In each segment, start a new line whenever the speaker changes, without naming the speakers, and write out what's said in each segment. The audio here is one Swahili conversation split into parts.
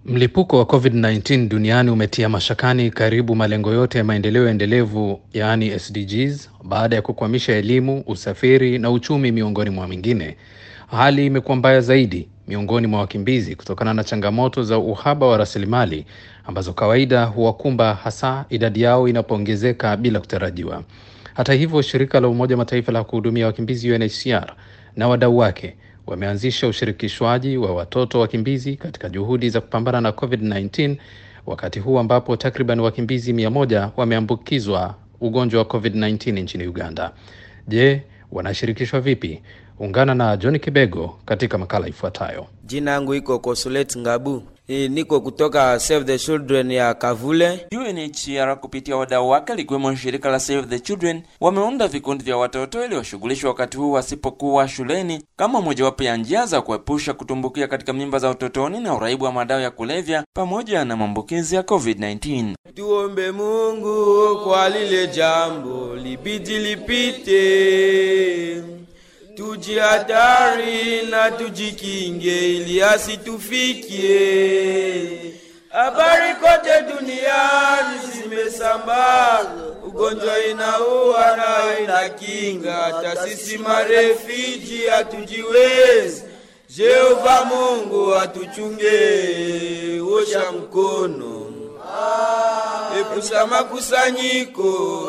Mlipuko wa COVID-19 duniani umetia mashakani karibu malengo yote ya maendeleo endelevu yaani SDGs baada ya kukwamisha elimu, usafiri na uchumi miongoni mwa mingine. Hali imekuwa mbaya zaidi miongoni mwa wakimbizi kutokana na changamoto za uhaba wa rasilimali ambazo kawaida huwakumba hasa idadi yao inapoongezeka bila kutarajiwa. Hata hivyo, shirika la Umoja wa Mataifa la kuhudumia wakimbizi UNHCR na wadau wake wameanzisha ushirikishwaji wa watoto wakimbizi katika juhudi za kupambana na COVID-19 wakati huu ambapo takriban wakimbizi mia moja wameambukizwa ugonjwa wa COVID-19 nchini Uganda. Je, wanashirikishwa vipi? Ungana na John Kibego katika makala ifuatayo.
Jina yangu iko Kosulet Ngabu. E, niko kutoka Save the Children ya Kavule.
UNHCR kupitia wadau wake likiwemo shirika la Save the Children wameunda vikundi vya watoto ili washughulishwe wakati huu wasipokuwa shuleni kama mojawapo ya njia za kuepusha kutumbukia katika mimba za utotoni na uraibu wa madawa ya kulevya pamoja na maambukizi ya COVID-19.
Tuombe Mungu kwa lile jambo libidi lipite, tujihatari na tujikinge ili asitufikie. Habari kote duniani zimesambaa, ugonjwa inaua na inakinga, hata sisi marefiji hatujiwezi. Jehova Mungu atuchunge, osha mkono, epusha makusanyiko.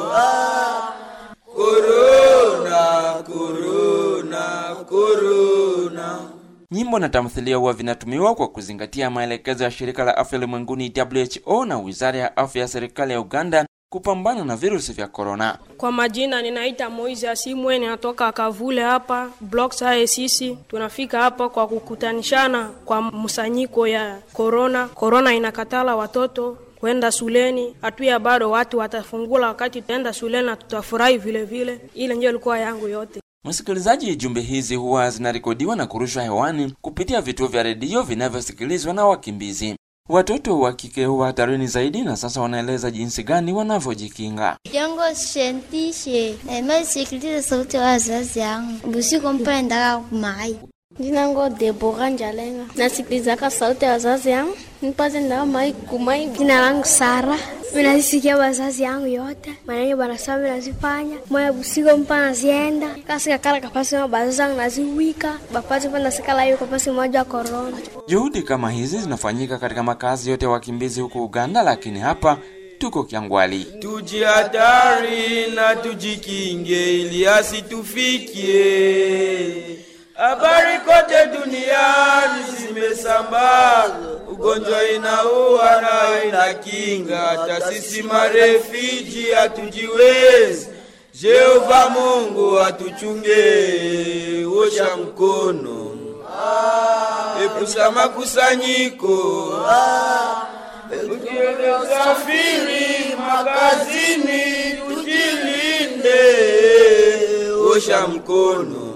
Korona, korona, korona.
Nyimbo na tamthilia huwa vinatumiwa kwa kuzingatia maelekezo ya shirika la afya ulimwenguni WHO na wizara ya afya ya serikali ya Uganda kupambana na virusi vya korona.
Kwa majina ninaita Moise Asimwe, ninatoka Kavule hapa block sae. Sisi tunafika hapa kwa kukutanishana kwa msanyiko ya korona. Korona inakatala watoto kwenda shuleni, hatuya bado watu watafungula wakati tutaenda shuleni na tutafurahi vile vile. Ile ndio ilikuwa yangu yote.
Msikilizaji, jumbe hizi huwa zinarekodiwa na kurushwa hewani kupitia vituo vya redio vinavyosikilizwa na wakimbizi. Watoto wa kike huwa hatarini zaidi, na sasa wanaeleza jinsi gani wanavyojikinga.
Jongo shentishe naimasikiliza sauti ya wazazi yangu busiku mpendaka kumai
Jina ngo Debora Njalenga. Nasikilizaka sauti ya wazazi yangu nipate ndao mai kumai. Jina langu Sara. Minasikia wazazi yangu yote maneno banasema nazifanya moya busigo mpa nazienda kasi kakala kapasi ma bazazi yangu naziwika bapati pa nasikala hiyo kapasi moja korona.
Juhudi kama hizi zinafanyika katika makazi yote ya wakimbizi huko Uganda, lakini hapa tuko Kyangwali.
Tujihatari na tujikinge ili asitufikie. Habari kote duniani zimesambaa, ugonjwa inaua na inakinga, hata sisi marefiji hatujiwezi. Jehova Mungu atuchunge, osha mkono, epusha makusanyiko, usafiri makazini, tujilinde, osha mkono